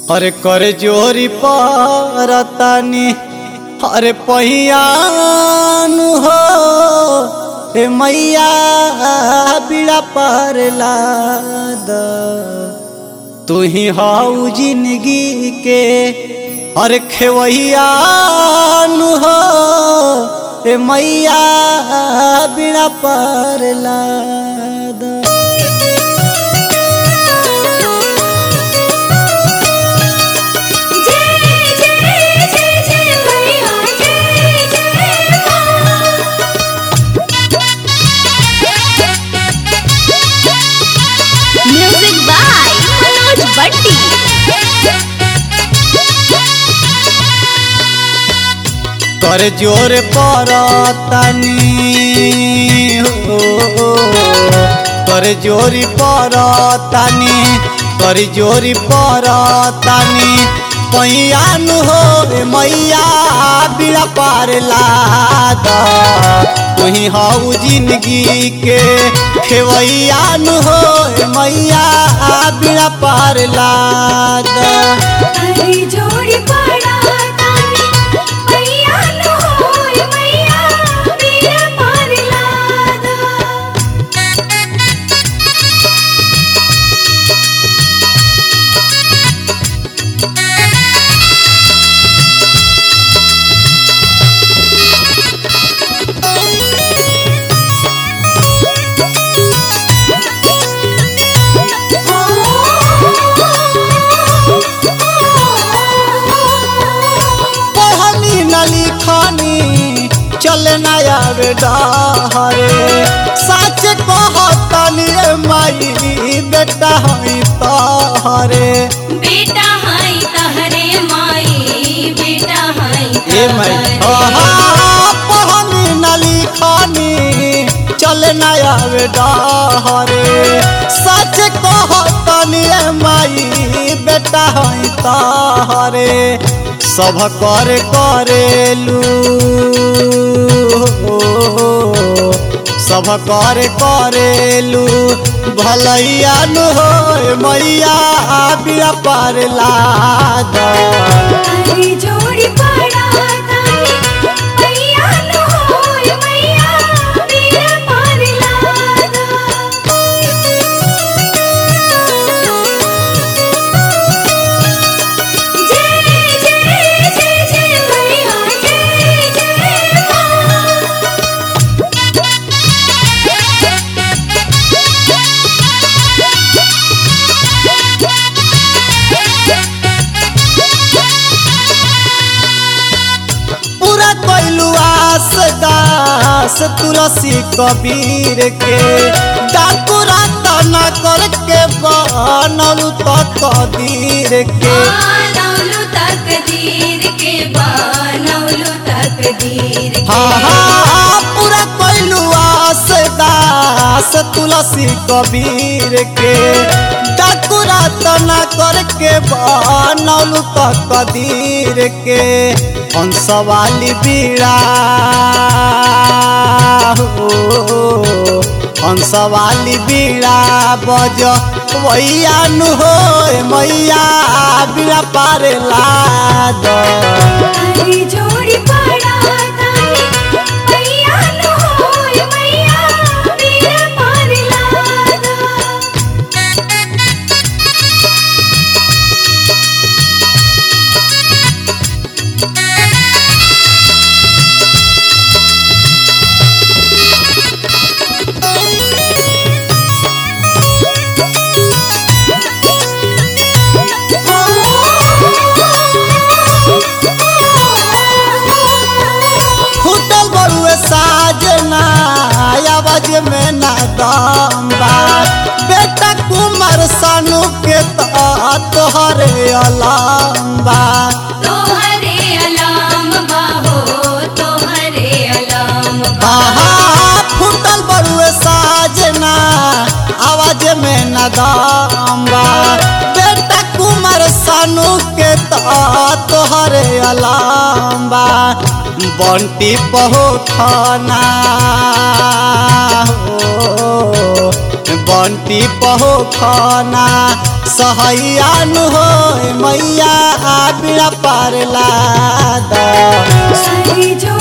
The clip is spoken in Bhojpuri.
अरे कर जोरी परतानी अरे पहियान हो ए मैया बीड़ा पर लाद तू ही हाउ जिंदगी के अरे खेवैयान हो ए मैया बीड़ा पर लाद जय जय जय जय मैया जय जय मां म्यूजिक बाय मनोज बट्टी कर जोर परतानी हो कर जोरी परतानी कर जोरी परतानी पैयान हो ए मैया बीड़ा पार लाद तुही हाउ जिंदगी के खेवैयान हो ए मैया बीड़ा पार लाद हरी जोड़ी पड़ा तानी मैया नो होय मैया मेरा पार लादा पढ़नी न लिखनी चल न आवे डहरे सच कहतनी रे माई बेटा हई तहरे बेटा हाय तहरे माई बेटा हाय ए माई आहा पढ़नी न लिखनी चल न आवे डहरे सच कहतनी रे माई बेटा हई तहरे सब कर करेलू सब कर करेलू भलैया नु हो मैया बिया पार लाद हरी जोड़ी पड़ा तानी मैया नो होय मैया मेरा पार लादा जय जय जय जय मैया जय जय मां पूरा कैलू आस दास तुलसी कबीर के डाकुरा तना करके बनलू तो कदीर के नौलू तकदीर के बनौलू तकदीर के हाँ हाँ पूरा कैलू आस दास तुलसी कबीर के डाकुरा तना करके बनलू तो कदीर के हंसवाली बीड़ा हो हंसवाली बीड़ा बज वैया नु हो मैया बीड़ा पार लाद हरी जोड़ी पड़ा तानी मैया नो होय मैया मेरा पार लादा फुटल बरुए साजना आवाज में ना दम बा बेटा कुमार सानू के तो तोहरे अलाम बा तोहरे अलाम बाहो तोहरे अलाम बा आहा फुटल बरुए साजना आवाज में ना दम बा बेटा कुमार सानू के तो तोहरे अलाम बा बंटी बहु खाना हो बंटी पहो खाना सहैयान हो मैया आ बिड़ा पार ला द सारी जोड़ी